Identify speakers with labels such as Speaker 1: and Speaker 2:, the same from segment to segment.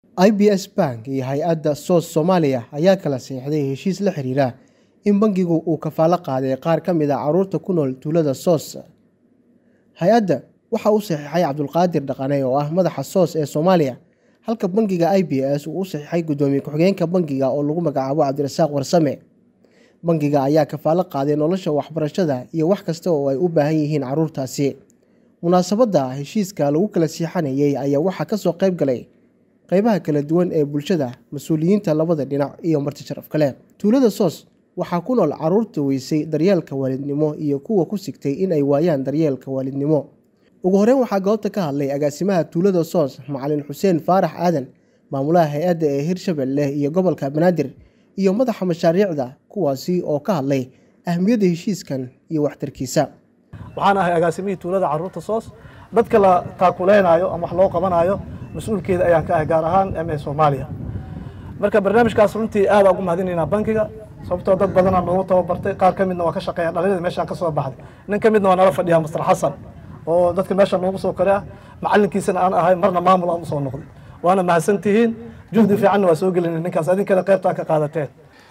Speaker 1: i b s bank iyo hay-adda soos soomaaliya ayaa kala saxiixday heshiis la xiriira in bangigu uu kafaalo qaaday qaar ka mid a caruurta ku nool tuulada soos hay-adda waxa uu saxiixay cabdulqaadir dhaqane oo ah madaxa soos ee soomaaliya halka bangiga i b s uu u saxiixay guddoomiye ku-xigeenka bangiga oo lagu magacaabo cabdirasaaq warsame bangiga ayaa kafaalo qaaday nolosha waxbarashada iyo wax kasta oo ay u baahan yihiin caruurtaasi munaasabadda heshiiska lagu kala siixanayay ayaa waxaa kasoo qayb galay qeybaha kala duwan ee bulshada mas-uuliyiinta labada dhinac iyo marti sharaf kale tuulada soos waxaa ku nool caruurta weysay daryeelka waalidnimo iyo kuwa ku sigtay in ay waayaan daryeelka waalidnimo ugu horeyn waxaa goobta ka hadlay agaasimaha tuulada soos macalin xuseen faarax aadan maamulaha hay-adda ee hirshabelle iyo gobolka banaadir iyo madaxa mashaariicda kuwaasi oo ka hadlay ahmiyadda heshiiskan iyo waxtarkiisa
Speaker 2: waxaan ahay agaasimihii tuulada caruurta soos dadka la taakuleynayo ama wax loo qabanayo mas-uulkeeda ayaan ka ahay gaar ahaan m a soomaaliya marka barnaamijkaas runtii aada ugu mahadinaynaa bankiga sababtoo dad badanaa noogu tababartay qaar ka midna waa ka shaqeeya dhalinyada meeshaan ka soo baxday nin ka midna waa nala fadhiyaa master xasan oo dadka meesha noogu soo koray ah macalinkiisana aan ahay marna maamul aan usoo noqday waana mahadsantihiin juhdi fiicanna waa soo gelina ninkaas adinkana qaybtaa ka qaadateen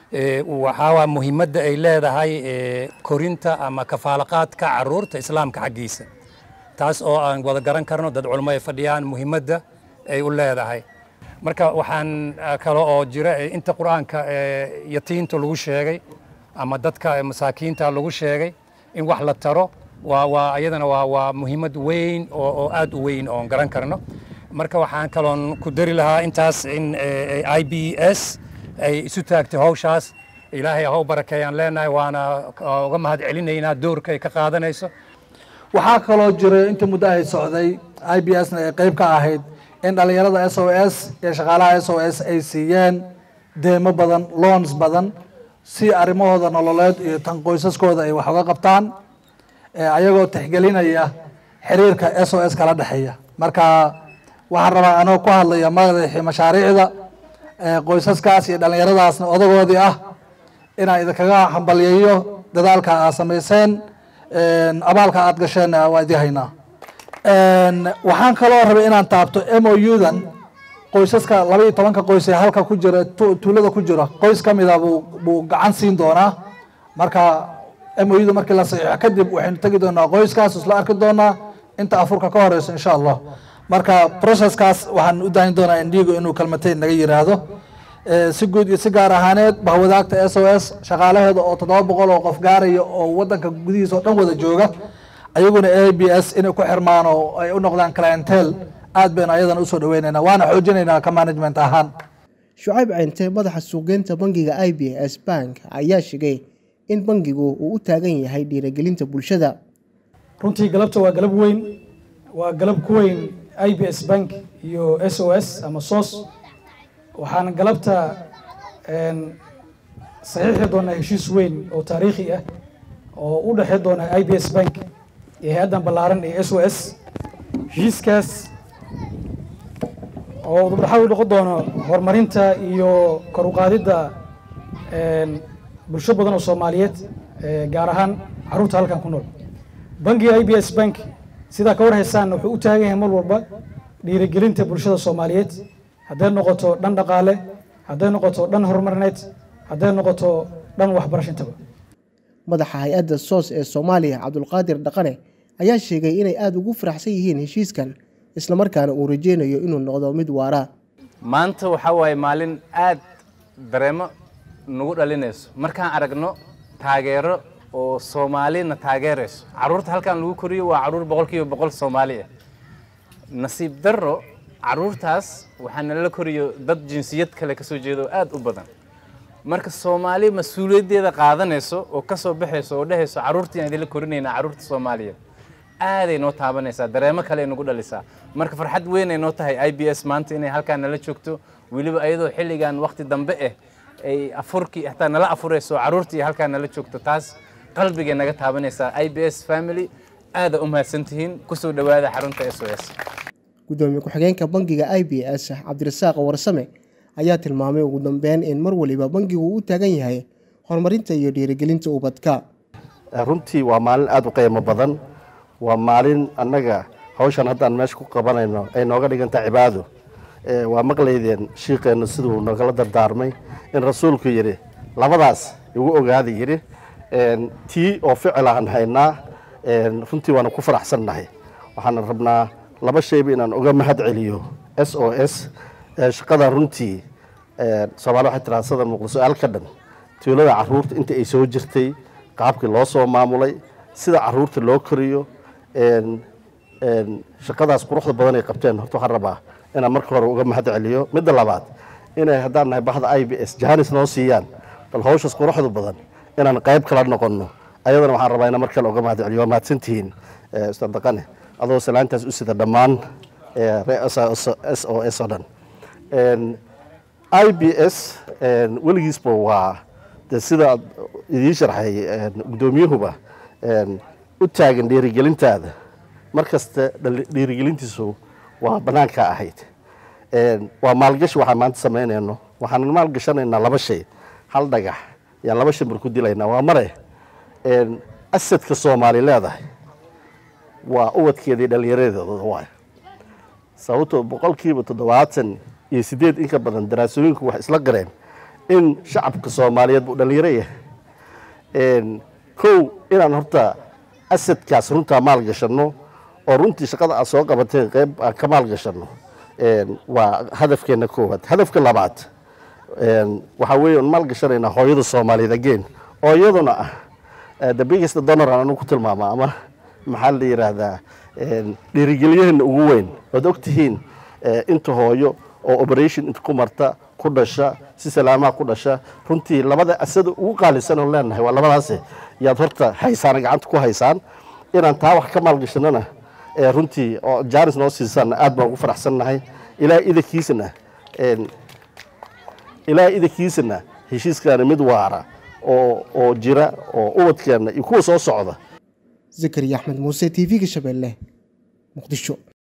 Speaker 3: waxaa muhiimadda ay leedahay korinta ama kafaalaqaadka caruurta islaamka xaggiisa taas oo aan wada garan karno dad culmo ay fadhiyaan muhiimadda ay u leedahay marka waxaan kale oo jira inta qur-aanka yatiinta lagu sheegay ama dadka masaakiinta lagu sheegay in wax la taro waa waa iyadana waa waa muhiimad weyn oo oo aad u weyn oon garan karno marka waxaan kaloon ku dari lahaa intaas in i b s ay isu taagtay hawshaas ilaahay haw barakeeyaan leenahay waana uga mahad celinaynaa doorka ay ka qaadanayso
Speaker 4: waxaa kaloo jiray intii muddo ay socday i b s na ay qayb ka ahayd in dhallinyarada s o s iyo shaqaalaha s o s ay siiyeen deemo badan loons badan si arrimahooda nololeed iyo tan qoysaskooda ay wax uga qabtaan ayagoo tixgelinaya xiriirka s o s kala dhexeeya marka waxaan rabaa anoo ku hadlaya madaxii mashaariicda qoysaskaas iyo dhallinyaradaasna odagoodii ah inaan idinkaga hambalyeeyo dadaalka aad samayseen abaalka aad gasheen waa idin haynaa waxaan kaloo rabay inaan taabto m o u-dan qoysaska laba iyo tobanka qoys ee halka ku jira tuulada ku jira qoys ka mida buu gacan siin doonaa marka m o u da markii la saxiixo kadib waxaynu tegi doonaa qoyskaas isla arki doonaa inta afurka ka horeyso insha allah marka processkaas waxaan u daahin doonaa indigo inuu kalmateyn naga yiraahdo si guud iyo si gaar ahaaneed bahwadaagta s o s shaqaalaheeda oo toddoba boqol oo qof gaaraya oo wadanka gudihiisa oo dhan wada jooga ayaguna a b s inay ku xirmaan oo ay u noqdaan clientel aad baynu ayadana usoo dhaweynaynaa waana xoojinaynaa ka management ahaan
Speaker 1: shucayb ceynte madaxa suuqgeynta bangiga i b s bank ayaa sheegay in bangigu uu u taagan yahay dhiirigelinta bulshada
Speaker 5: runtii galabta waa galab weyn waa galab ku weyn i b s bank iyo s o s ama sos waxaan galabta saxiixi doonaa heshiis weyn oo taariikhi ah oo u dhexey doona i b s bank iyo hay-addan ballaaran ee s o s heshiiskaas oo dubdhaxad u noqon doono horumarinta iyo kor uqaadidda bulsho badan oo soomaaliyeed gaar ahaan caruurta halkan ku nool bangiga i b s bank sidaa ka war haysaanna wuxuu u taagan yahay mar walba dhiirigelinta bulshada soomaaliyeed hadday noqoto dhan dhaqaale hadday noqoto dhan horumarineed hadday noqoto dhan waxbarashintaba
Speaker 1: madaxa hay-adda soos ee soomaaliya cabdulqaadir dhaqane ayaa sheegay inay aada ugu faraxsan yihiin heshiiskan islamarkaana uu rajeynayo inuu noqdo mid waara
Speaker 6: maanta waxaa waaye maalin aad dareemo nagu dhalinayso markaan aragno taageero oo soomaalina taageerayso caruurta halkan lagu koriyo waa caruur boqol kiiba boqol soomaali ah nasiib darro caruurtaas waxaa nalala koriyo dad jinsiyad kale kasoo jeedo aad u badan marka soomaali mas-uuliyaddeeda qaadanayso oo kasoo baxayso oo dhehayso caruurtii aan idinla korinaynaa caruurta soomaaliya aaday noo taabanaysaa dareemo kale ay nagu dhalisaa marka farxad weyn ay noo tahay i b s maanta inay halkaan nala joogto weliba ayadoo xilligan waqti dambe ah ay afurkii hataa nala afurayso caruurtii halkaan nala joogto taas qalbigay naga taabanaysaa i b s family aada u mahadsantihiin kusoo dhowaada xarunta s o s
Speaker 1: guddoomiye ku-xigeenka bangiga i b s cabdirasaaq warsame ayaa tilmaamay ugu dambeyn in mar waliba bangigu u taagan yahay horumarinta iyo dhiirigelinta ubadka
Speaker 7: runtii waa maalin aada u qiimo badan waa maalin annaga hawshan haddaan meesha ku qabanayno ay nooga dhiganta cibaado ee, waa maqlaydeen shiiqeennu siduu nagala dardaarmay in rasuulku yidhi labadaas igu ogaada yidhi een, tii oo ficil aan haynaa een, runtii waana ku faraxsannahay waxaana rabnaa laba shayba inaan uga mahad celiyo s o s ee, shaqada runtii ee, soomaali waxay tiraa sada muuqda su-aal ka dhan tuulada caruurta inta ay soo jirtay qaabkii loo soo maamulay sida caruurta loo koriyo een, een, shaqadaas quruxda badan ay qabteen horta waxaan rabaa inaan marka hore uga mahad celiyo midda labaad inay haddaan nahay bahda i b s jahanis noo siiyaan bal hawshaas quruxda badan inaan qayb kala noqonno ayadana waxaan rabaa inaan mar kale uga mahad celiyo waa mahadsantihiin eh, ustaad daqane adoo salaantaas u sida dhammaan eh, reer s o s oo dhan Een, i b s een, weligiisba waa de sida idiin sharxay een, guddoomiyuhuba een, u taagan dhiirigelintaada mar kasta dhali- dhiirigelintiisu waa bannaanka ahayd Een, waa maalgashi waxaan maanta samaynayno waxaan maalgashanaynaa laba shay hal dhagax yaan laba shimbir ku dilaynaa waa mare een, asadka soomaali leedahay waa ubadkeedii dhallinyaradeeda waay sababtoo boqolkiiba toddobaatan iyo sideed in ka badan daraasooyinku waxay isla gareen in shacabka soomaaliyeed buu dhallinyaro yahay Een, kow inaan horta asadkaas runtaa maalgashanno oo runtii shaqada aad soo qabateen qayb aan ka maalgashanno Een, waa hadafkeena koowaad hadafka labaad een, waxaa weeye aan maalgashanaynaa hooyada soomaaliyeed again oo iyaduna ah eh, the biggest donor aan anigu ku tilmaama ama maxaa la yidhaahdaa een, dhiirigelyaheena ugu weyn waad ogtihiin eh, inta hooyo oo operation inta ku marta ku dhasha si salaamaha ku dhasha runtii labada asada ugu qaalisan oo leenahay waa labadaase yaad horta haysaan gacanta ku haysaan inaan taa wax ka maalgashanana ee runtii oo jaanis noo siisaana aad baan ugu faraxsannahay ilaa idankiisana een, ilaa idankiisana heshiiskaana mid waara oo oo jira oo ubadkeena iyo kuwa soo socda
Speaker 1: zakariya axmed muuse t v-ga shabeelle muqdisho